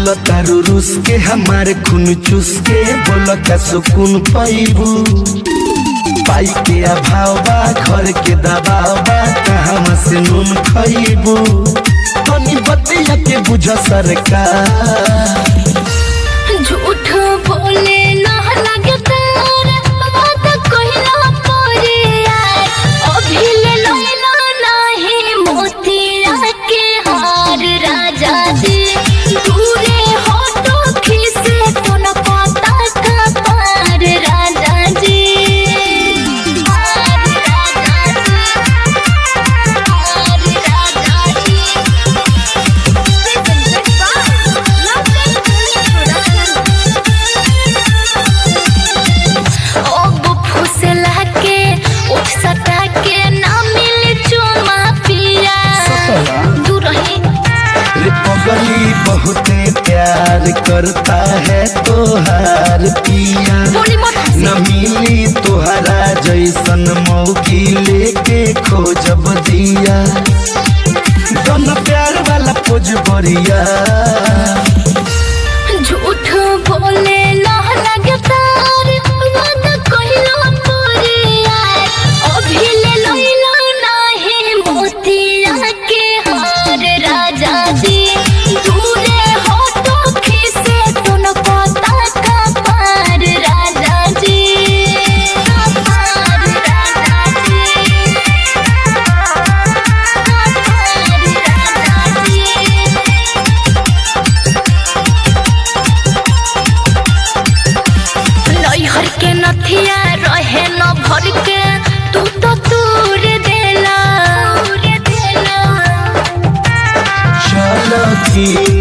बोल तारू रूस के हमारे खून चूस के बोल का सुकून पैबू पाई के अभाव बा घर के दबाव बा कहाँ से नून खैबू तनी बतिया के बुझ सरकार झूठ बोले ना लगे तार बात कहिला परे यार अभी ले लैला नाही मोतिया के हार राजा जी दूरे हो तो खिसे तो न पता का पार राजा जी हार राजा जी हार राजा जी अब फुसला के उठ सटा के ना मिल चुमा पिया दूर रही रे पगली बहुते प्यार करता है तोहार पिया बोली मत न मिली तोहरा जैसन मौकी लेके खोजब दिया दोनों प्यार वाला पोज बढ़िया झूठ बोले ना लगे तार वादा कहिला पूरी यार अभी ले लैला नाही मोतिया के हार राजा जी दूरे हो तो खिसे तो न पता का पार राजा जी पार राजा जी पार राजा जी नैहर के नथिया रहे न भर के तू तो तूर देला चलो की